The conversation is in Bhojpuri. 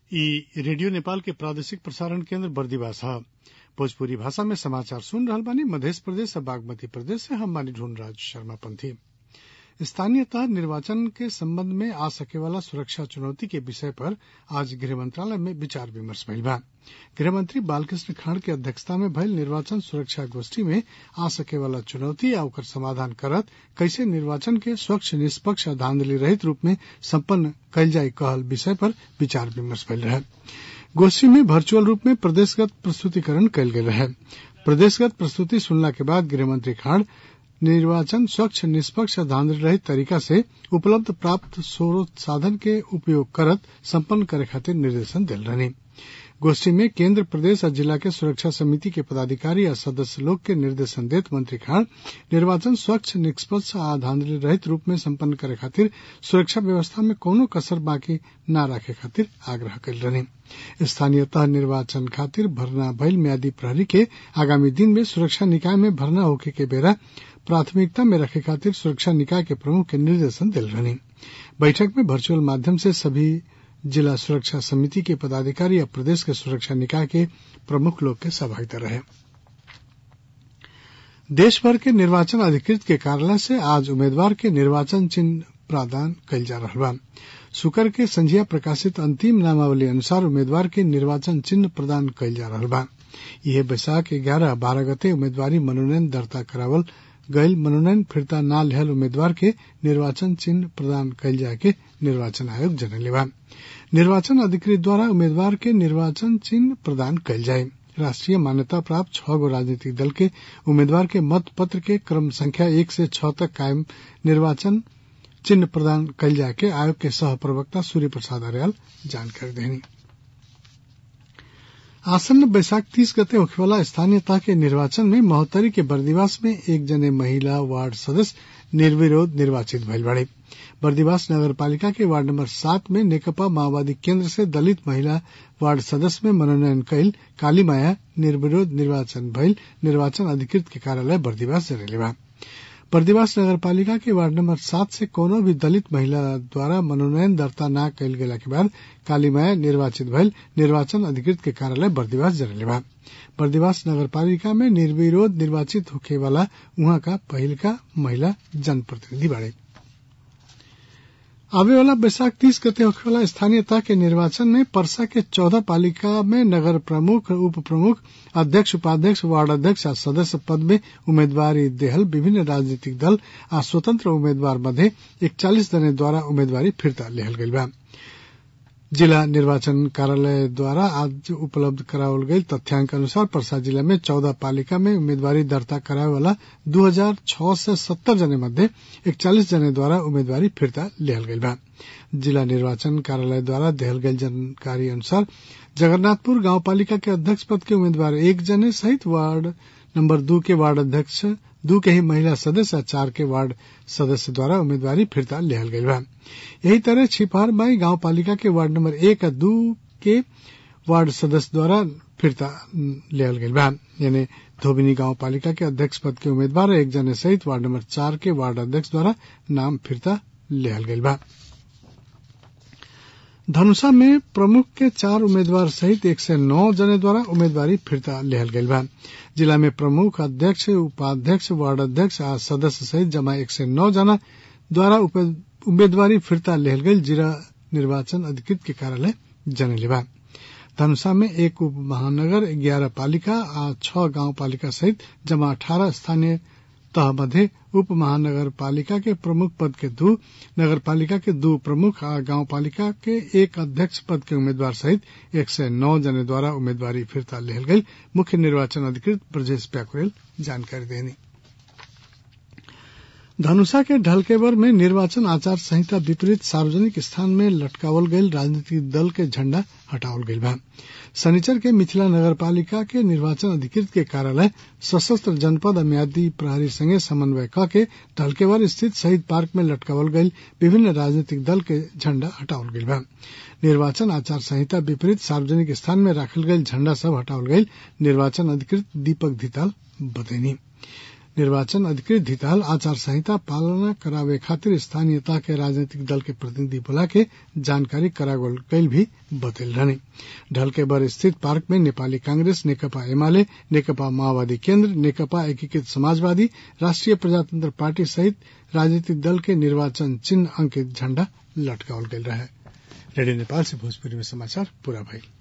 इ रेडियो नेपाल के प्रादेशिक प्रसारण केन्द्र बर्दिवास ह भोजपुरी भाषा में समाचार सुन रहल बानी मधेश प्रदेश आ बागमती प्रदेश से हम बानी ढूंढराज शर्मा पंथी स्थानीय तह निर्वाचन के संबंध में आ सके वाला सुरक्षा चुनौती के विषय पर आज गृह मंत्रालय में विचार विमर्श भइल बा गृहमंत्री बालकृष्ण खाड़ के अध्यक्षता में भइल निर्वाचन सुरक्षा गोष्ठी में आ सके वाला चुनौती आ ओकर समाधान करत कैसे निर्वाचन के स्वच्छ निष्पक्ष आ धांधली रहित रूप में सम्पन्न कयल जाय कहल विषय पर विचार विमर्श भइल रहे गोष्ठी में वर्चुअल रूप में प्रदेशगत प्रस्तुतिकरण कयल गेल रहे प्रदेशगत प्रस्तुति सुनला के बाद गृहमंत्री खाड़ निर्वाचन स्वच्छ निष्पक्ष धांधली रहित तरीका से उपलब्ध प्राप्त स्रोत साधन के उपयोग करत सम्पन्न करे खातिर निर्देशन दिल रहनी गोष्ठी में केंद्र प्रदेश और जिला के सुरक्षा समिति के पदाधिकारी और सदस्य लोग के निर्देशन देत मंत्री खान निर्वाचन स्वच्छ निष्पक्ष आ धांधली रहित रूप में सम्पन्न करे खातिर सुरक्षा व्यवस्था में कोनो कसर बाकी न राखे खातिर आग्रह कल रहनी स्थानीय तह निर्वाचन खातिर भरना भइल म्यादी प्रहरी के आगामी दिन में सुरक्षा निकाय में भरना होखे के बेरा प्राथमिकता में रखे खातिर सुरक्षा निकाय के प्रमुख के निर्देशन दिल रहनी बैठक में वर्चुअल माध्यम से सभी जिला सुरक्षा समिति के पदाधिकारी या प्रदेश के सुरक्षा निकाय के प्रमुख लोग के सहभागिता रहे देश भर के निर्वाचन अधिकृत के कार्यालय से आज उम्मीदवार के निर्वाचन चिन्ह प्रदान कयल जा रहा बा शुक्र के संझिया प्रकाशित अंतिम नामावली अनुसार उम्मीदवार के निर्वाचन चिन्ह प्रदान कयल जा रहा बा यह बैसाख ग्यारह बारह गते उम्मीदवारी मनोनयन दर्ता करावल गयल मनोनयन फिरता न लेहल उम्मीदवार के निर्वाचन चिन्ह प्रदान कयल जाय के निर्वाचन आयोग जनले बा निर्वाचन अधिकृत द्वारा उम्मीदवार के निर्वाचन चिन्ह प्रदान कयल जाये राष्ट्रीय मान्यता प्राप्त छह गो राजनीतिक दल के उम्मीदवार के मत पत्र के क्रम संख्या एक से छह तक कायम निर्वाचन चिन्ह प्रदान कयल जाय के आयोग के सह प्रवक्ता सूर्य प्रसाद अर्याल जानकारी देनी आसन्न बैसाख तीस गते होखेवाला स्थानीय तह के निर्वाचन में महोत्तरी के बर्दिवास में एक जने महिला वार्ड सदस्य निर्विरोध निर्वाचित भइल बाड़े बर्दिवास नगर पालिका के वार्ड नंबर सात में नेकपा माओवादी केंद्र से दलित महिला वार्ड सदस्य में मनोनयन कयल काली माया निर्विरोध निर्वाचन भइल निर्वाचन अधिकृत के कार्यालय बर्दिवास जनले बा बर्दिवास नगर पालिका के वार्ड नंबर सात से कोनो भी दलित महिला द्वारा मनोनयन दर्ता न कयल गेला के बाद काली माया निर्वाचित भइल निर्वाचन अधिकृत के कार्यालय बर्दिवास जनले बा बर्दिवास नगर पालिका में निर्विरोध निर्वाचित होखे वाला उहाँ का पहिल का महिला जनप्रतिनिधि बाड़े आवे वाला बैसाख तीस गते होखेवाला स्थानीय तह के निर्वाचन में परसा के चौदह पालिका में नगर प्रमुख उप प्रमुख अध्यक्ष उपाध्यक्ष वार्ड अध्यक्ष आ सदस्य पद में उम्मीदवारी देहल विभिन्न राजनीतिक दल आ स्वतंत्र उम्मीदवार मध्य इकचालीस जने द्वारा उम्मीदवारी फिरता लेहल गईल बा जिला निर्वाचन कार्यालय द्वारा आज उपलब्ध करावल गई तथ्यांक अनुसार परसा जिला में चौदह पालिका में उम्मीदवारी दर्ता करावे वाला दो हजार छह से सत्तर जने मध्य इकचालीस जने द्वारा उम्मीदवारी फिरता लिहल गई बा जिला निर्वाचन कार्यालय द्वारा देहल गई जानकारी अनुसार जगन्नाथपुर गांव पालिका के अध्यक्ष पद के उम्मीदवार एक जने सहित वार्ड नंबर दो के वार्ड अध्यक्ष दू के ही महिला सदस्य चार के वार्ड सदस्य द्वारा उम्मीदवारी फिरता लेहल गई बा यही तरह छिपहर बाई गांव पालिका के वार्ड नंबर एक और दू के वार्ड सदस्य द्वारा फिरता लेहल गई बा यानी धोबिनी गांव पालिका के अध्यक्ष पद के उम्मीदवार एक जने सहित वार्ड नंबर चार के वार्ड अध्यक्ष द्वारा नाम फिरता लेहल गई बा धनुषा में प्रमुख के चार उम्मीदवार सहित एक से नौ जने द्वारा उम्मीदवारी फिरता लेहल गई बा जिला में प्रमुख अध्यक्ष उपाध्यक्ष वार्ड अध्यक्ष आ सदस्य सहित जमा एक से नौ जना द्वारा उम्मीदवारी फिरता लेहल गई जिला निर्वाचन अधिकृत के कार्यालय जनले बा धनुषा में एक उप महानगर ग्यारह पालिका आ छह गांव पालिका सहित जमा अठारह स्थानीय तह मध्य उप महानगर पालिका के प्रमुख पद के दो नगर पालिका के दो प्रमुख आ गांव पालिका के एक अध्यक्ष पद के उम्मीदवार सहित एक सौ नौ जने द्वारा उम्मीदवारी फिरता लेहल गई मुख्य निर्वाचन अधिकृत ब्रजेश प्याकुरेल जानकारी देनी धनुषा के ढलकेवर में निर्वाचन आचार संहिता विपरीत सार्वजनिक स्थान में लटकावल गईल राजनीतिक दल के झंडा हटावल गईल बा शनिचर के मिथिला नगर पालिका के निर्वाचन अधिकृत के कार्यालय सशस्त्र जनपद म्यादी प्रहरी संगे समन्वय क के ढलकेवर स्थित शहीद पार्क में लटकावल गईल विभिन्न राजनीतिक दल के झंडा हटावल गईल बा निर्वाचन आचार संहिता विपरीत सार्वजनिक स्थान में राखल गईल झंडा सब हटावल गईल निर्वाचन अधिकृत दीपक धिताल बतैनी निर्वाचन अधिकृत धिताल आचार संहिता पालना करावे खातिर स्थानीयता के राजनीतिक दल के प्रतिनिधि बुला के जानकारी करावल गईल भी बतल रहने ढलकेबर स्थित पार्क में नेपाली कांग्रेस नेकपा एमाले नेकपा माओवादी केन्द्र नेकपा एकीकृत समाजवादी राष्ट्रिय प्रजातंत्र पार्टी सहित राजनीतिक दल के निर्वाचन चिन्ह अंकित झण्डा लटकावल गईल रहे रेडियो नेपाल से भोजपुरी में समाचार पूरा भइल